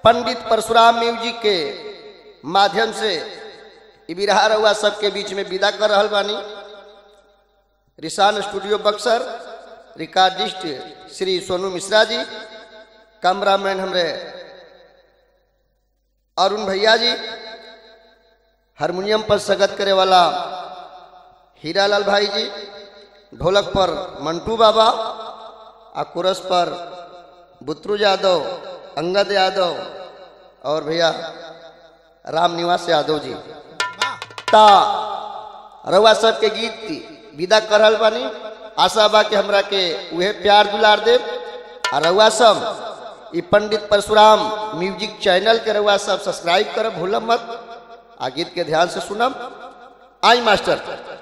पंडित Parshuram music के माध्यम से इ बिरहा रउआ सबके बीच में विदा कर रहल बानी रिसान studio Buxar recordist Shri Sonu Mishra ji cameraman हमरे अरुण भैया जी हारमोनियम पर सगत करे वाला हीरालाल भाई जी ढोलक पर मंटू बाबा आ कुरस पर बुत्रू यादव अंगद यादव और भैया राम निवास यादव जी ता रउआ सबके गीत विदा कर रहल बानी आशा बा कि हमरा के उहे प्यार दुलार दे आ रउआ सब ई पंडित परशुराम म्यूजिक चैनल के रउआ सब सब्सक्राइब करब भूलम मत आ गीत के ध्यान से सुनब आई मास्टर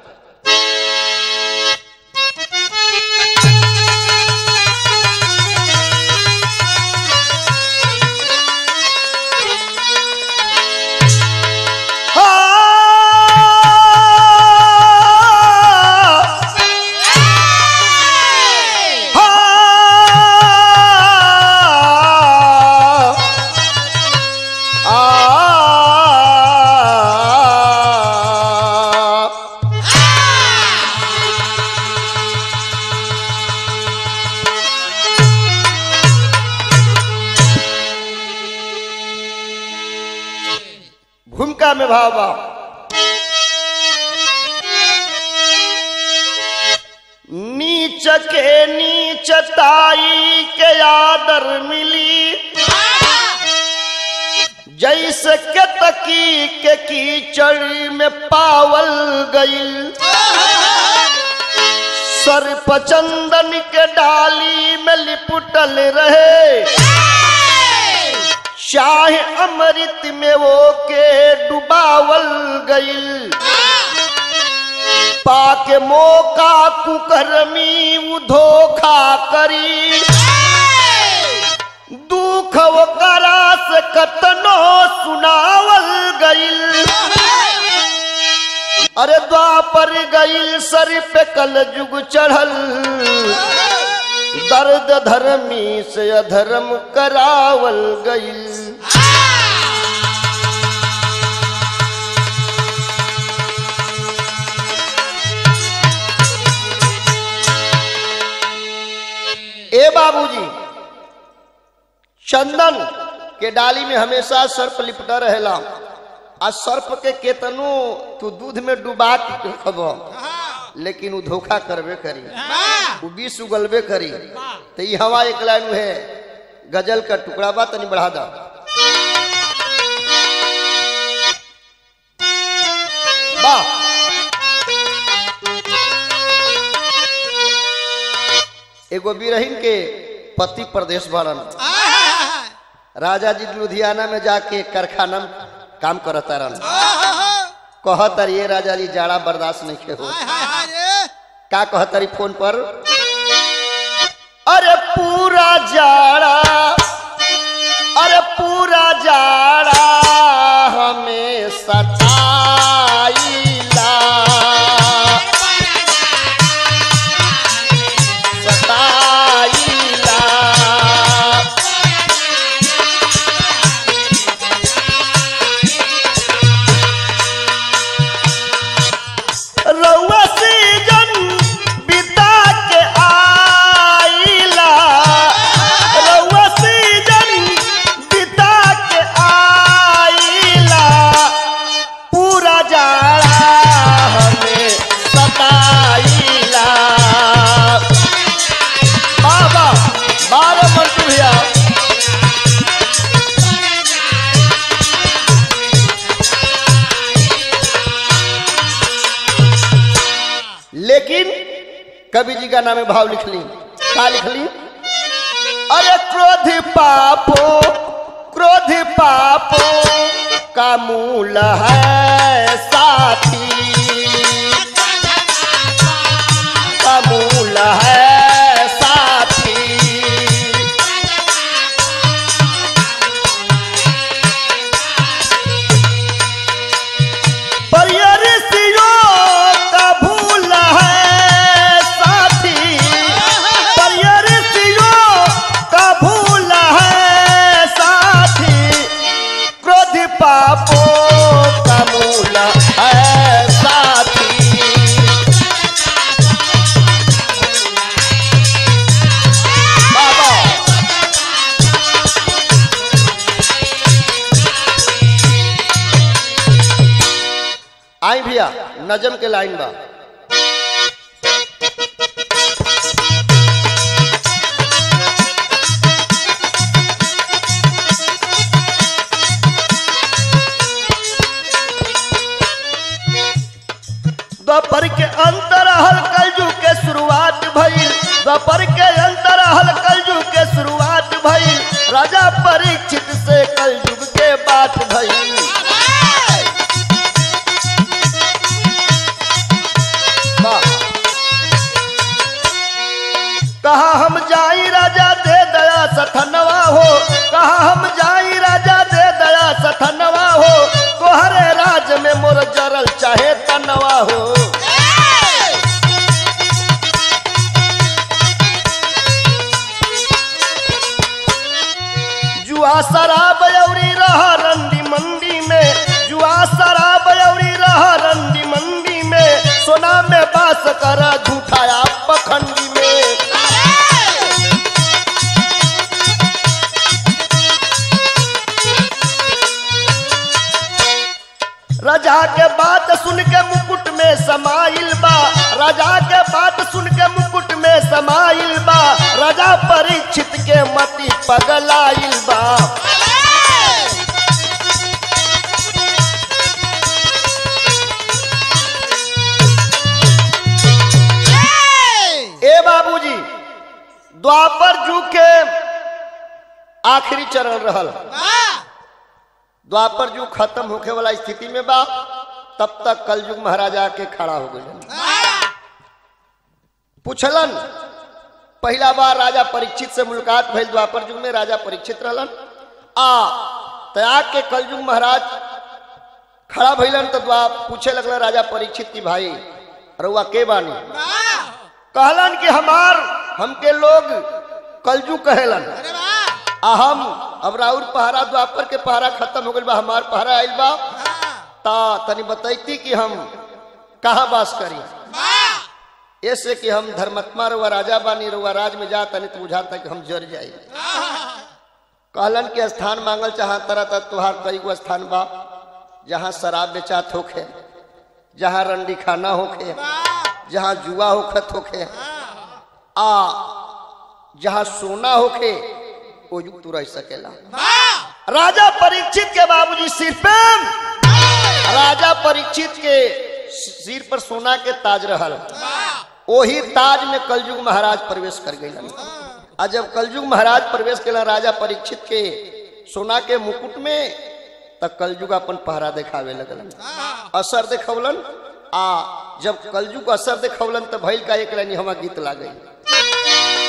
भूमिका में भाव बा नीच के नीचताई के आदर मिली जैसे के तकी के कीचड़ में पावल गई सर्प चंदन के डाली में लिपटल रहे चाहे अमृत में वो के डुबावल गईल पाके मौका कुकरमी उ धोखा करी दुख करा से कतनो सुनावल गईल अरे द्वापर गईल सर पे कल जुग चढ़ल दर्द धर्मी से अधर्म करावल गईल ए बाबूजी चंदन के डाली में हमेशा सर्प लिपटा रहेला आ सर्प के केतनो तू दूध में डुबा के खब लेकिन वो धोखा करबे करी वो विष उगलबे करी तो ये हवा एक लाइन है गजल का टुकड़ा बा तनी बढ़ा दा वाह एगो बिरहिन के पति प्रदेश भरन राजा जी लुधियाना में जाके कारखाना में काम करता रहन कहतर ये राजा जी जाड़ा बर्दाश्त नहीं के हो का कहतरी फोन पर अरे पूरा जाड़ा अरे पूरा जाड़ा हमें सताईला सताईला रउआ सीजन बिता के आईला रउआ सीजन बिता के आईला पूरा जाड़ा हमें सताईला बाबा बारह मंटू भैया लेकिन कवि जी का नाम है भाव लिख ली का लिख ली अरे क्रोध पापो क्रोध पापो का मूल है साथी का मूल है साथी पर ये ऋषियों का भूल है साथी पर ये ऋषियों का भूल है साथी भैया नजम के लाइन बा दोपहर के अंतर हल कलजू के शुरुआत भइल दोपहर के अंतर हल कलजू के शुरुआत भइल राजा परीक्षित से कलयुग के बात भइल वाह। कहा हम जाई राजा दे दया सथनवा हो कहा हम जाई राजा दे दया सथनवा हो तोहरे राज में मोर जरल चाहे तनवा हो जुआ शराब अउरी रहा रंडी मंडी में जुआ शराब अउरी रहा रंडी मंडी में सोना में बास कर झूठाया पखंडी में राजा के बात सुन के मुकुट में समाइल बा राजा के बात सुन के मुकुट में समाइल बा राजा परीक्षित के मति पगलाइल बा ए बाबूजी द्वापर जुग के आखिरी चरण रहल द्वापर युग खत्म होखे वाला स्थिति में बा तब तक कलयुग महाराजा के खड़ा हो गए पूछलन पहला बार राजा परीक्षित से मुलाकात भइल द्वापर युग में राजा परीक्षित रहलन आ त्याग के कलयुग महाराज खड़ा भइलन तो द्वा पूछे लगल राजा परीक्षित की भाई रउआ के बानी कहलन कि हमार हमके लोग कलजू कहेलन आ हम अब राउर पहरा द्वापर के पहरा खत्म हो गइल बा हमार पहरा आइल बा ता तनी बतैती कि हम कहाँ बास करी ऐसे कि हम धर्मात्मा रुआ राजा बानी रुआ राज में जा तनी तो बुझाता कि हम जर जाई कहलन के स्थान मांगल चाह तरह तरह तुहार कई गो स्थान बा जहाँ शराब बेचात होखे जहाँ रंडी खाना होखे जहाँ जुआ होखत होखे आ जहाँ सोना होखे ओ युग तू रह सकेला राजा परीक्षित के बाबूजी सिर पे राजा परीक्षित के सिर पर सोना के ताज रहल ओही ताज में कलयुग महाराज प्रवेश कर गए आ जब कलयुग महाराज प्रवेश केला राजा परीक्षित के सोना के मुकुट में तब कलयुग अपन पहरा देखावे लगलन असर देखौलन आ जब कलयुग असर देखौलन तो भइल का एक लाइन हमारा गीत ला गई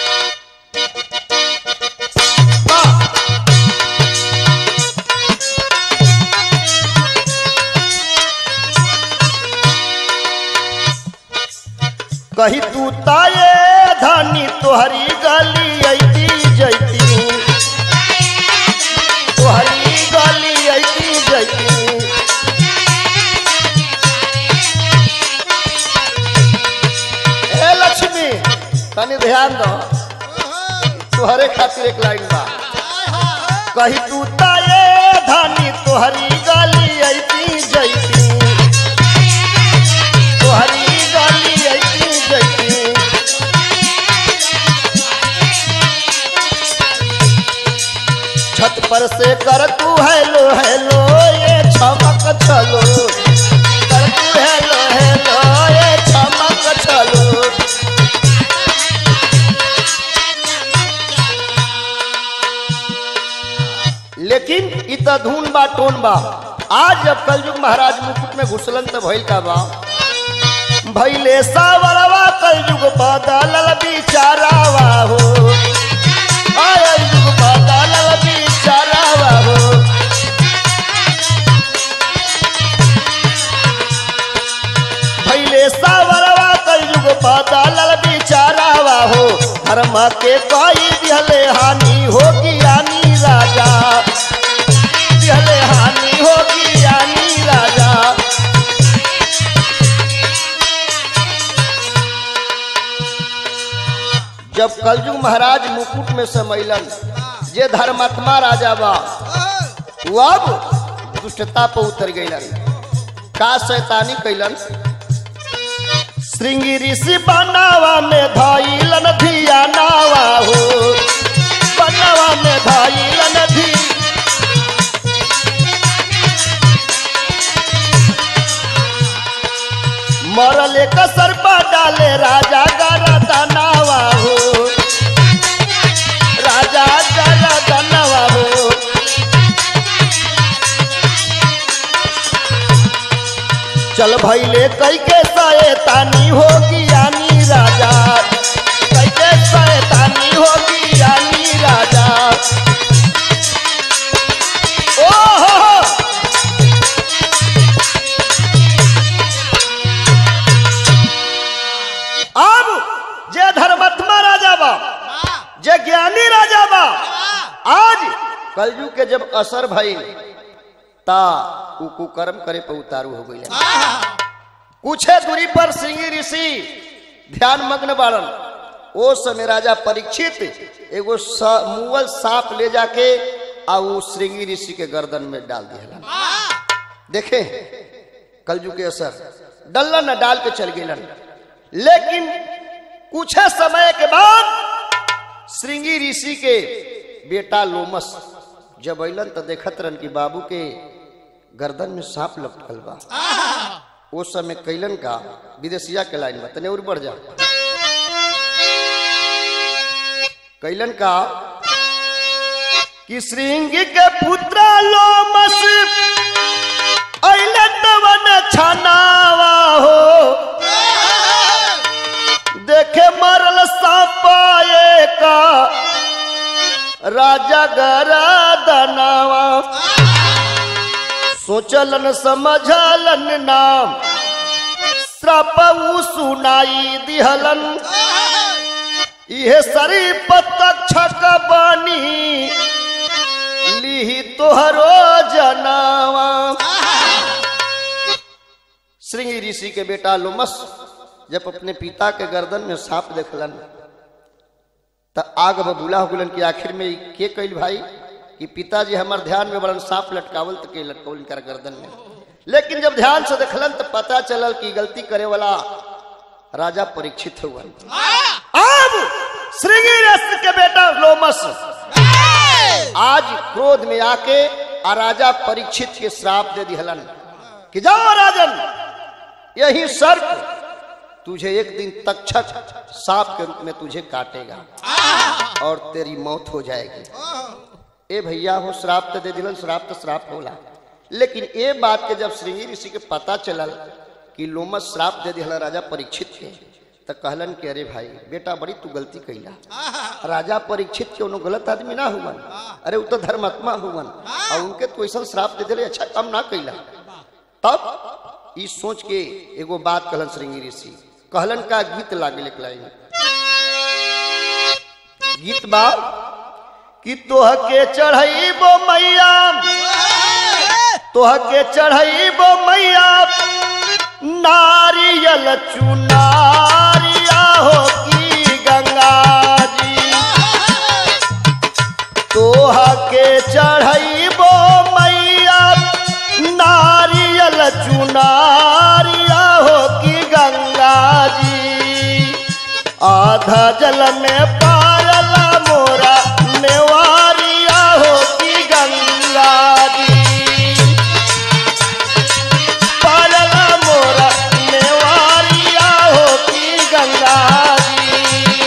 कही तू ताये धानी तोहरी गली ऐती जैती तोहरी गली ऐती जैती ए लक्ष्मी तनी ध्यान दो तोहरे खातिर एक लाइन बा कही तू ताये धानी तोहरी गली ऐती जैती तोहरी गली ऐती जैती छत पर से कर तू हेलो हेलो ये छमक चलो कर तू हेलो हेलो ये छमक चलो लेकिन इ त धून बा टोन बा आज जब कलयुग महाराज मुकुट में घुसलन त भइल का बा भैले सावरवा कलयुग बदलल बिचारावा हो आय युग बदलल बिचारावा हो भैले सावरवा कलयुग बदलल बिचारावा हो धर्म के कोई दिहले हानि होगी यानी राजा दिहले हानि होगी यानी राजा जब कलयुग महाराज मुकुट में समैलन जे धर्मात्मा राजा बा वो अब दुष्टता पर उतर गईलन का शैतानी कैलन श्रृंगी ऋषि बनावा में धैलन धिया नावा हो बनावा में धैलन धी मरल कसर पर डाले राजा गरदनावा हो राजा गरदनावा हो चल भैले कई के शैतानी होगी यानी राजा कई के शैतानी होगी यानी राजा ओ हो हो अब जे धर्मात्मा राजा बा जे ज्ञानी राजा बा आज कलयुग के जब असर भई ता उ कुकर्म करे पर उतारू हो गई कुछे दूरी पर सिंगी ऋषि ध्यान मग्न बाड़न ओ समय राजा परीक्षित एगो सा- मुअल सांप ले जाके आ उ श्रृंगी ऋषि के गर्दन में डाल दिया देखे कलयुग के असर डलन न डाल के चल गेलन लेकिन कुछ समय के बाद श्रृंगी ऋषि के बेटा लोमस जब अलन तो देखत रहन कि बाबू के गर्दन में सांप लपकल बा वो समय कैलन का विदेशिया के लाइन में तने और बढ़ जा कैलन का कि श्रृंगी के पुत्र लोमस अइले तवन छनावा हो देखे मरल सापाए का राजा गरा दनावा सोचलन समझलन नाम श्रपऊ सुनाई दिहलन इहे सरी पतक्षक बनी लिही तोहरो जनावा श्रृंगी ऋषि के बेटा लोमस जब अपने पिता के गर्दन में सांप देखलन त आग बबूला हो गलन कि आखिर में ई के कैल भाई कि पिताजी हमार ध्यान में बड़न सांप लटकावल त के लटकावल इनकर गर्दन में लेकिन जब ध्यान से देखलन तो पता चलल कि गलती करे वाला राजा परीक्षित हुआ अब श्रृंगी ऋषि के बेटा लोमस आज क्रोध में आके आ राजा परीक्षित के श्राप दे दिहलन कि जाओ राजन यही सर्प तुझे एक दिन तक्षक सांप के रूप में तुझे काटेगा और तेरी मौत हो जाएगी ए भैया हो श्राप तो दे दिलन श्राप तो श्राप होला लेकिन ए बात के जब श्रृंगी ऋषि के पता चलल कि लोमस श्राप दे दिहला राजा परीक्षित के तो कहलन कि अरे भाई बेटा बड़ी तू गलती कैला राजा परीक्षित के उन्होंने गलत आदमी ना हुवन अरे वो तो धर्मात्मा हुवन और उनके तो ऐसा श्राप दे दिले अच्छा काम ना कैला तब ई सोच के एगो बात कहलन श्रृंगी ऋषि कहलन का गीत लागे लिखलाई गीत बा कि तोह के चढ़ाइबो मैया तोह के चढ़ाइबो मैया नारियल चुनारिया हो की गंगा जी तोह के चढ़ाइबो मैया नारियल चुनारिया हो की गंगा जी आधा जल में पारला मोरा नेवारिया हो की गंगा जी पारला मोरा नेवारिया हो की गंगा जी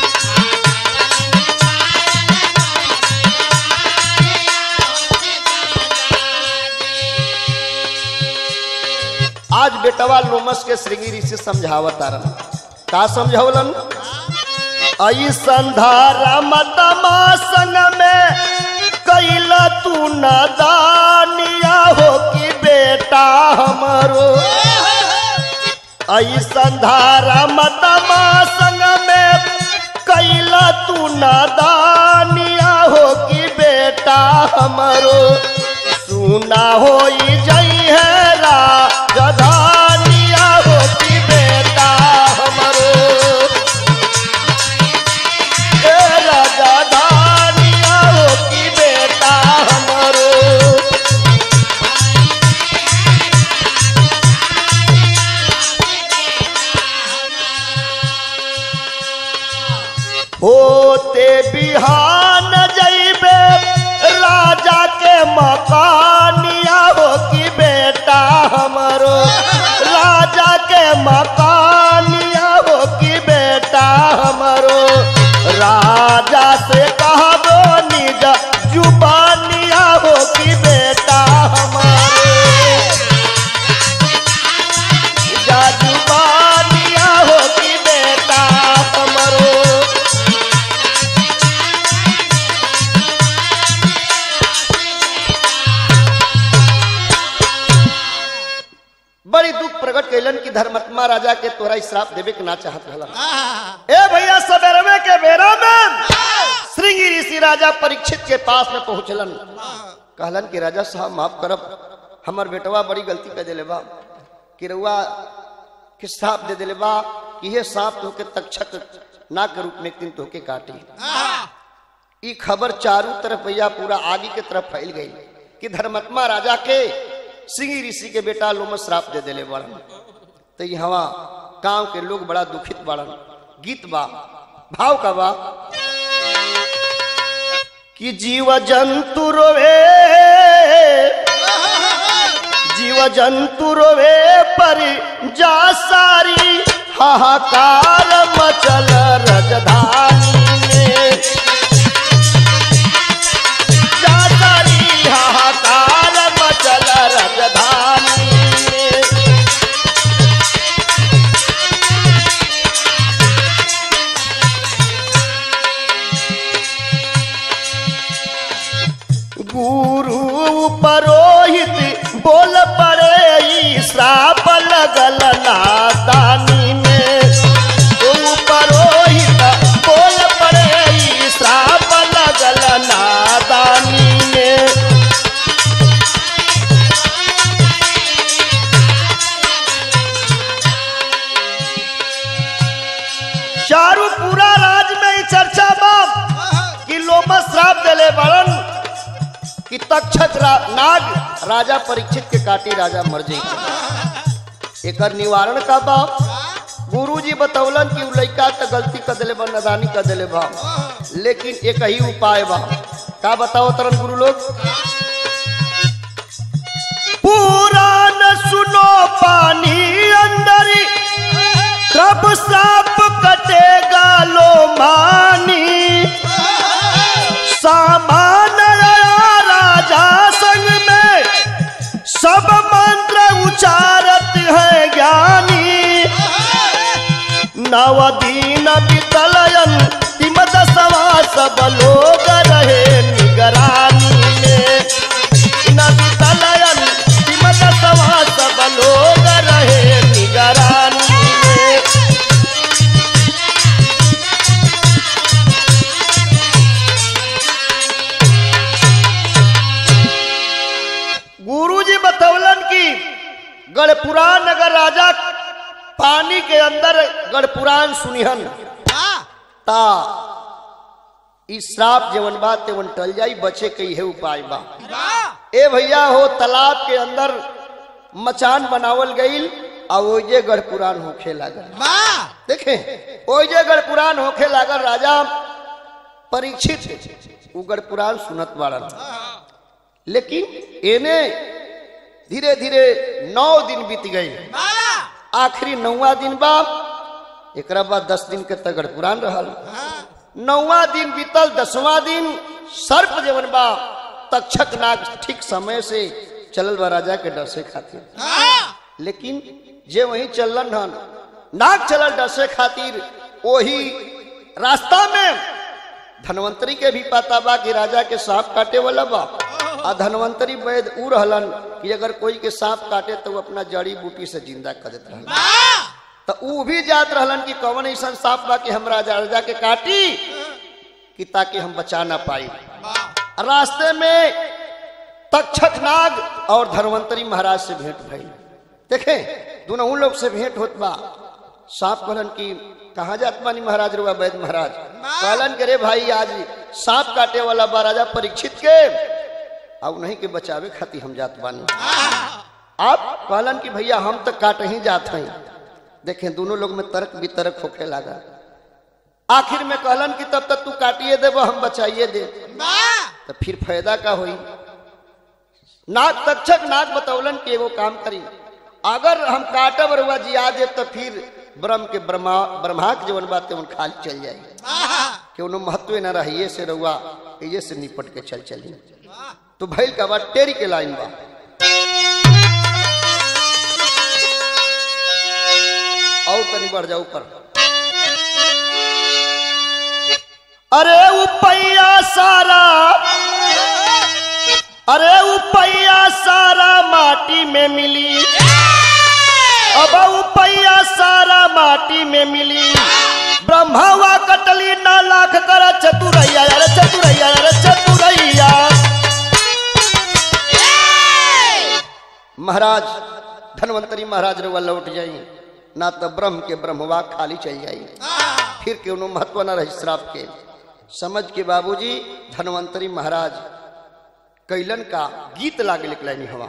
आज बेटवा लोमस के श्रृंगी से समझावत आरन का समझावलन आई संधारा मतमा संग में कैला तू नदानिया हो कि बेटा हमरो आई संधारा मतमा संग में कैला तू नदानिया हो कि बेटा हमरो सुना हो जई है राजधानिया हो कि बेटा हमरो ए राजधानिया हो कि बेटा हमरो होते बिहान जैबे राजा के मकानिया हो कि बेटा हमरो राजा के मकानिया हो कि बेटा हमरो राजा से कहबो निज जुबानिया हो कि बेटा हमारे जा जुबानिया हो कि बेटा हमरो बड़ी दुख प्रकट कैलन कि धर्मात्मा राजा के तोरा श्राप देवे के ना चाहत रहला ए भैया सबेरवे के बेरा में श्रृंगी ऋषि राजा परीक्षित के पास में पहुंचलन कहलन कि राजा साहब माफ करब हमर बेटवा बड़ी गलती कर दिले बा कि रउआ के सांप दे दिले बा कि ये सांप तोके तक्षक ना के रूप में एक दिन तोके काटी ई खबर चारों तरफ भैया पूरा आगे के तरफ फैल गई कि धर्मात्मा राजा के सिंह ऋषि के बेटा लोम श्राप दे दिले बड़न तो ये हवा गांव के लोग बड़ा दुखित बड़न गीत बा भाव का बा कि जीव जंतु रोवे जीव जंतु रोवे पर जा सारी हाहाकार मचल रजधानी में जा सारी हाहाकार मचल रजधानी में गुरु परोहित बोल पड़े ई श्राप लगल नादानी में गुरु परोहित बोल पड़े ई श्राप लगल नादानी में चारू पूरा राज में ई चर्चा बा कि लोमा श्राप देले बड़न कि तक्षक रा, नाग राजा परीक्षित के काटी राजा मर जाई एकर निवारण का बा गुरुजी बतौलन कि उ लइका त गलती कर देले बा नदानी कर देले बा लेकिन एक ही उपाय बा का बताओ तरन गुरु लोग पुराण सुनो पानी अंदर कब सांप कटेगा लो मानी सामान आया राजा संग में सब मंत्र उचारत है ज्ञानी नवदीन बितलयन तिमत सवा सब लोग रहे निगरानी में न बितलयन तिमत सवा सब लोग रहे निगरानी में गुरुजी बतौलन की गढ़पुराण अगर राजा पानी के अंदर गढ़पुराण सुनिहन ता ई श्राप जेवन बा तेवन टल जाई बचे के इहे उपाय बा ए भैया हो तालाब के अंदर मचान बनावल गईल आ ओजे गढ़पुराण होखे लागल देखे ओजे गढ़पुराण होखे लागल राजा परीक्षित उ गढ़पुराण सुनत बाड़न लेकिन एने धीरे धीरे नौ दिन बीत गई आखिरी नौवा दिन बा एकरा बाद दस दिन के तगड़ पुरान रहल नौवा दिन बीतल दसवां दिन सर्प जेवन बा तक्षक नाग ठीक समय से चलल बा राजा के डर से खातिर लेकिन जे वहीं चलन हन नाग चलल डर से खातिर वही रास्ता में धनवंतरी के भी पता बा कि राजा के सांप काटे वाला बा आ धनवंतरी वैद उ रहलन कि अगर कोई के सांप काटे तो वो अपना जड़ी बूटी से जिंदा कर देत रहलन तो उ भी जात रहलन कि कौन ऐसा सांप बा कि हम राजा राजा के काटी कि ताकि हम बचा ना पाई रास्ते में तक्षक नाग और धनवंतरी महाराज से भेंट भई देखे दोनों उन लोग से भेंट होत बा सांप कहलन कि कहाँ जात बानी महाराज रुआ वैद महाराज कहलन के रे भाई आज सांप काटे वाला बा राजा परीक्षित के अब नहीं के बचावे खातिर हम जात बानी आप कहलन कि भैया हम तो काट ही जात हैं देखें दोनों लोग में तर्क वितर्क होखे लगा आखिर में कहलन कि तब तक तू काटिए देबो हम बचाइए दे तो फिर फायदा का होई नाग तक्षक नाग बतौलन कि एगो काम करी अगर हम काटब रुआ जिया देव तो फिर ब्रह्म के ब्रह्मा ब्रह्मा के जीवन बात उन खाली चल जाई कि उन्हें महत्व न रहिए से रुआ ये से निपट के चल चली तो भैल का बात टेरी के लाइन बा और तनी बढ़ जाओ ऊपर अरे उपैया सारा अरे उपैया सारा माटी में मिली अब उपैया सारा माटी में मिली ब्रह्मावा कटली ना लाख कर चतुरैया अरे चतुरैया अरे चतुरैया महाराज धनवंतरी महाराज रुआ लौट जाई ना तो ब्रह्म के ब्रह्मवा खाली चल जाई फिर के उन्होंने महत्व न रही श्राप के समझ के बाबूजी धनवंतरी महाराज कैलन का गीत लागे लिखलानी हवा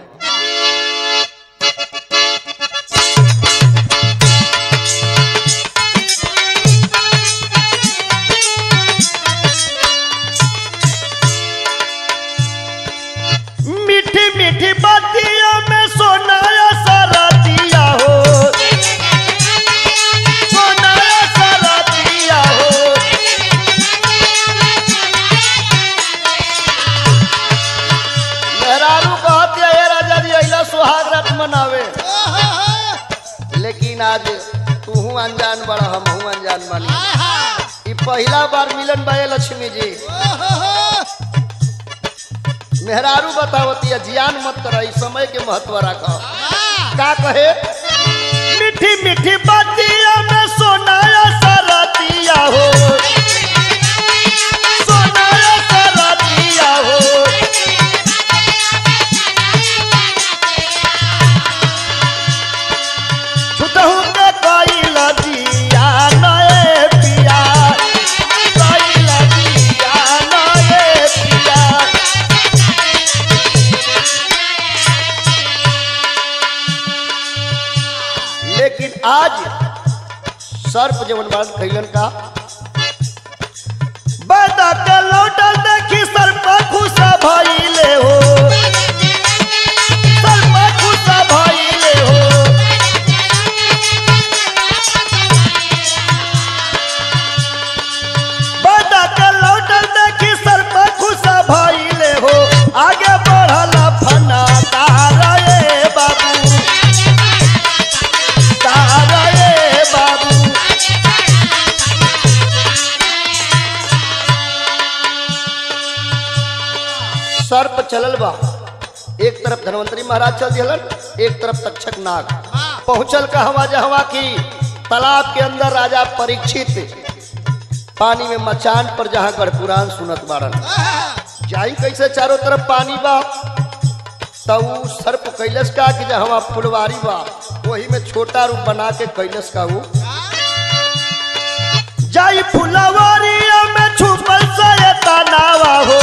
मीठी मीठी बातियों में सोनाया सारा दिया हो सोनाया सारा दिया हो मेहरारू कहती है "ये राजा जी अइला सुहाग रात मनावे लेकिन आज तू अनजान बड़ा हम अनजान बानी ई पहला बार मिलन बाए लक्ष्मी जी मेहरारू बतावती है जियान मत कर समय के महत्व रखो का कहे मीठी मीठी बातिया में सोनाया सारा दिया हो सोनाया सारा दिया हो छुटहु के कइल दिया नए पिया कइल दिया नए पिया लेकिन आज सर्प जवन बात कैलन का बदा के लौटल देखी सर्प खुशा भइले हो सर्प खुशा भइले हो बदा के लौटल देखी सर्प खुशा भइले हो आगे बढ़ल फना तारा ए बाबू तारा ए बाबू सर्प चलल बा एक तरफ धनवंतरी महाराज चल दिलन एक तरफ तक्षक नाग पहुंचल कहवा जहवा की तालाब के अंदर राजा परीक्षित पानी में मचान पर जहां गढ़पुराण सुनत बाड़न जाई कैसे चारों तरफ पानी बा तब उ सर्प कैलस का कि जहवा फुलवारी बा वही में छोटा रूप बना के कैलस का वो जाई फुलवारिया में छुपल सयता नावा हो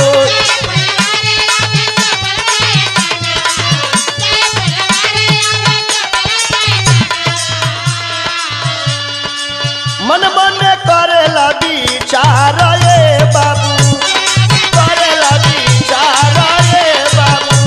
मन मन करेला विचार ए बाबू करेला विचार ए बाबू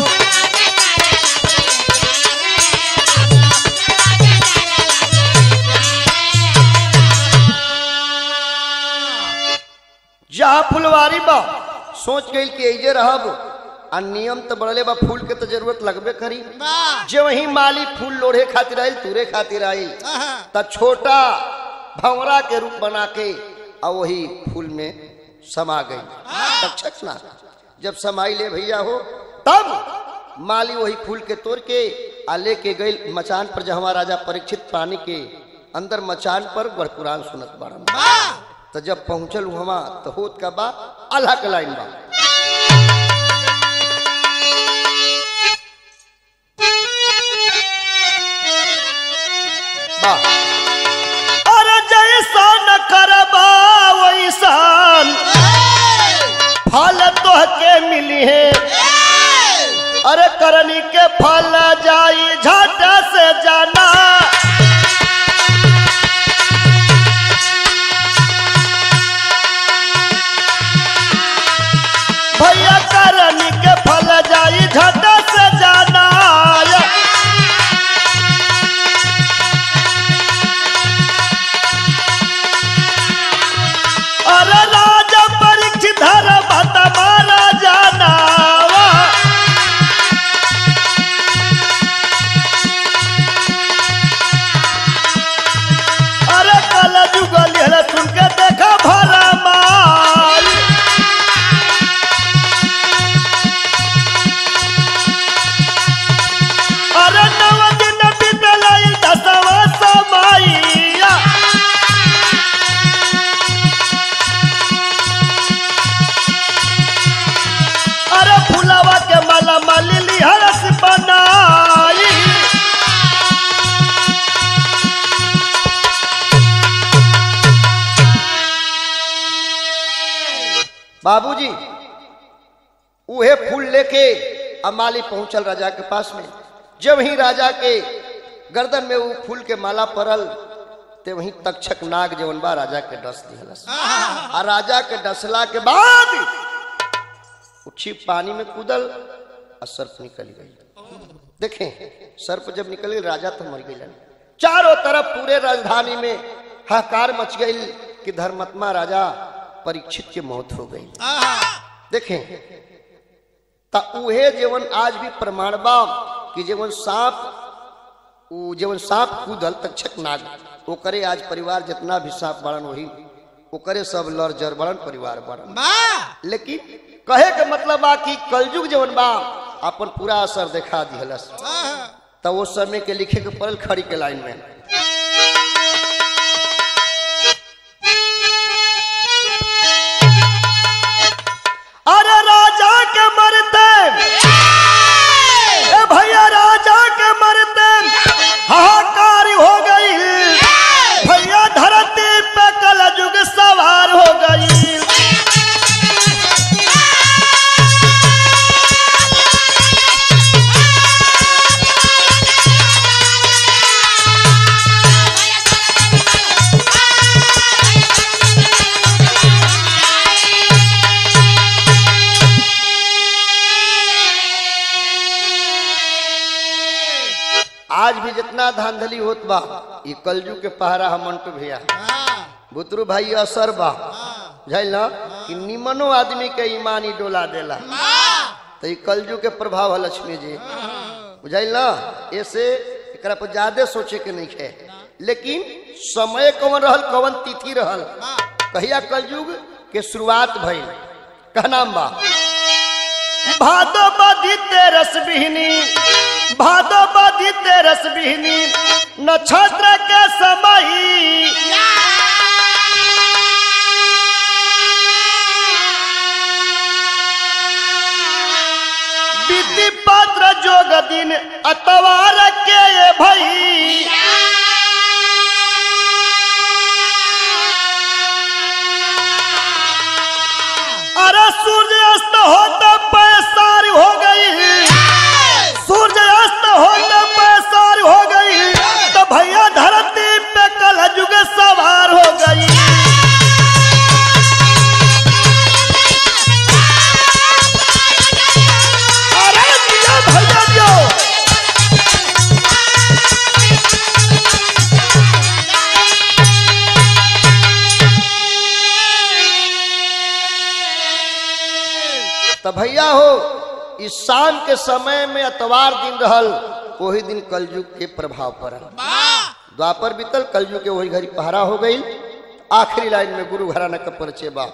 जहाँ फुलवारी बा सोच गई कि ऐजे रहब आ नियम तो बढ़ले बा फूल के तो जरूरत लगबे करी जे वही माली फूल लोढ़े खातिर आयल तुरे खातिर आई त छोटा भंवरा के रूप बना के आ वही फूल में समा गई तक्षक ना जब समाई ले भैया हो तब माली वही फूल के तोड़ के आ लेके गई मचान पर जहाँ राजा परीक्षित पानी के अंदर मचान पर गढ़पुराण सुनत बारन तो जब पहुंचल वहां तो होत का बा अल्लाह के लाइन बा बा अरे जैसा न करबा वैसान फल तोहके मिली है अरे करनी के फल जाई झट से जाना बाबूजी उहे फूल लेके अमाली पहुंचल राजा के पास में जब ही राजा के गर्दन में वो फूल के माला पड़ल ते वहीं तक्षक नाग जवन बा राजा के डस दिहलस आ राजा के डसला के बाद उछी पानी में कूदल और सर्प निकल गई देखें सर्प जब निकल गई राजा तो मर गई चारों तरफ पूरे राजधानी में हाहाकार मच गई कि धर्मात्मा राजा परीक्षित की मौत हो गई देखें ता उहे जीवन आज भी प्रमाण बा कि जीवन सांप उ जीवन सांप कूदल तक्षक नाग ओकरे आज परिवार जितना भी सांप बड़न वही ओकरे सब लड़ जर बड़न परिवार बड़न लेकिन कहे के मतलब बा कि कलयुग जीवन बा अपन पूरा असर दिखा दिहलस तो वो समय के लिखे के पड़ल खड़ी के लाइन में अरे राजा के मरते ए भैया राजा के मरते हाहाकार हो गई भैया धरती पे कल युग सवार हो गई आज भी जितना धांधली होत बा ये कलजू के पहरा हम मंटू भैया बुतरू भाई असर बा बुझाइल ना कि निमनो आदमी के ईमानी डोला देला तो ये कलजू के प्रभाव है लक्ष्मी जी बुझाइल ना ऐसे एकरा पर ज्यादा सोचे के नहीं है लेकिन समय कौन रहल कौन तिथि रहल कहिया कलयुग के शुरुआत भइल का नाम बा भादो बदी तेरस बिहनी भादो बदी तेरस बिहनी नक्षत्र के समय विधि पात्र जोग दिन अतवार के ये भई अरे सूर्य अस्त होता पैसार हो गई सूर्य अस्त होता पैसार हो गई तो भैया धरती पे कल युग सवार हो गई अरे दिया भैया जो तो भैया हो इस शाम के समय में अतवार दिन रहल वही दिन कलयुग के प्रभाव पड़ल द्वापर बीतल कलयुग के वही घड़ी पहरा हो गई आखिरी लाइन में गुरु घराना का परिचय बा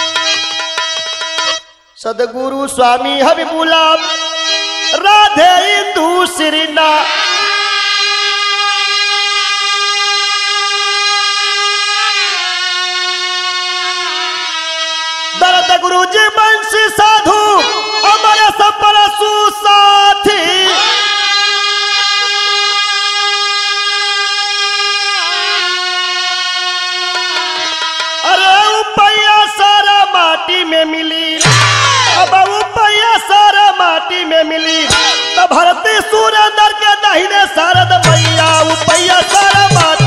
सदगुरु स्वामी हबीबुल्ला राधे इंदु श्रीना दरद गुरु जी बंशी साधु अमर सपर सुसाथी अरे उपैया सारा माटी में मिली अब उपैया सारा माटी में मिली तब भरती सूर्य अंदर के दहिने सारद मैया उपैया सारा माटी